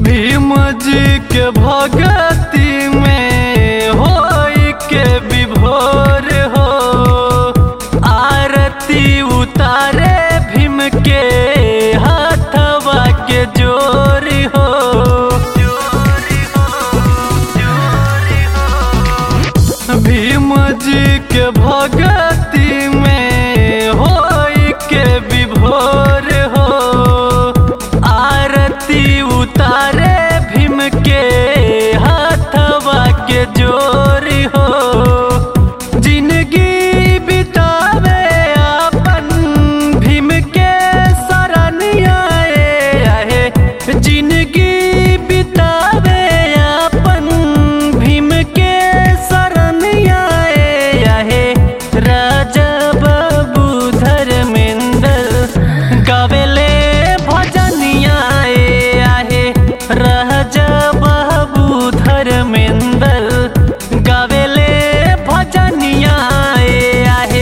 भीम जी के भगती में हो के विभोर हो आरती उतारे भीम के हाथवा के जोर हो भीम जी के भगती में हो के विभोर हो आरती उतारे भीम के हाथवा के जोर हो जिंदगी बितावे अपन भीम के शरण आए आहे जिंदगी बितावे अपन भीम के शरण आए आहे राजा बाबू धर्मेंद्र गावेले भजनिया आहे राजा बाबू धर्मेंद्र गावेले भजनिया आहे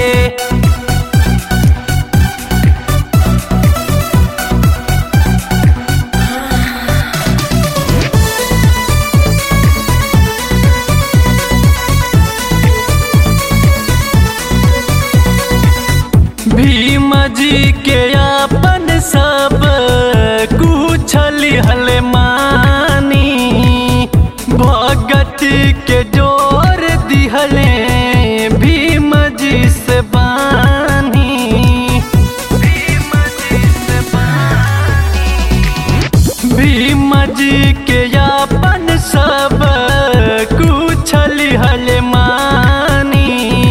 भीम जी के अपन सब कुछ लिहल मानी भगत के जोर दिहले भीम जी से बानी भीम जी से भीम जी के अपन सब कुछ लिहल मानी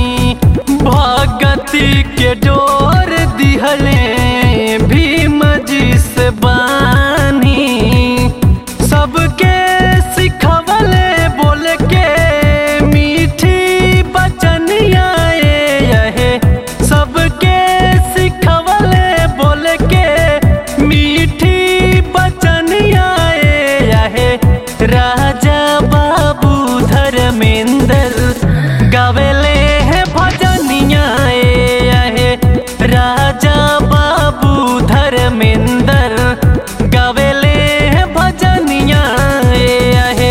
भगती के डोर दिहले भीम जी से बानी सबके सिखवले बोल के मीठी बचनिया यहे सबके सिखवले बोल के मीठी बचनिया यहे राजा बाबू धर्मेंद्र गावेले है भजनिया यहे राजा बाबू धर्मेंद्र गावेले है भजनिया यहे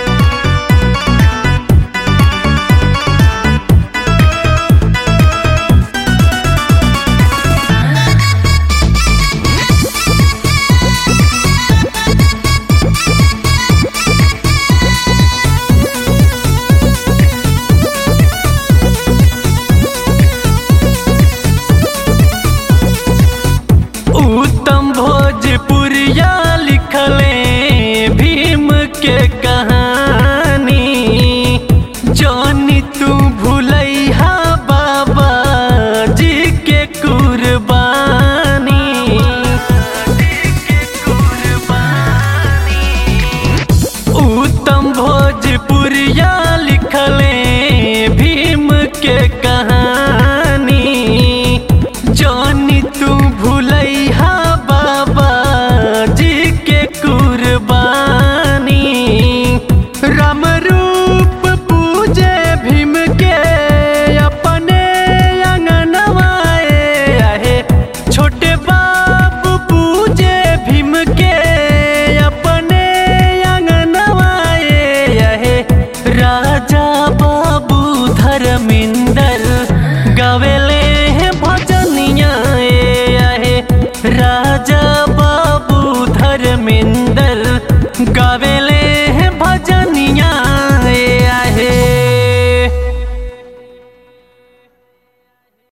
उत्तम भोजपुरिया लिखले भीम के कहानी जानी तू भूलैहा बाबा जी के कुर्बानी उत्तम भोजपुरिया लिखले भीम के कहानी जानी तू भूलैहा बाबा जी के कुर्बानी राम रूप पूजे भीम के अपने अंगनवाए आहे छोटे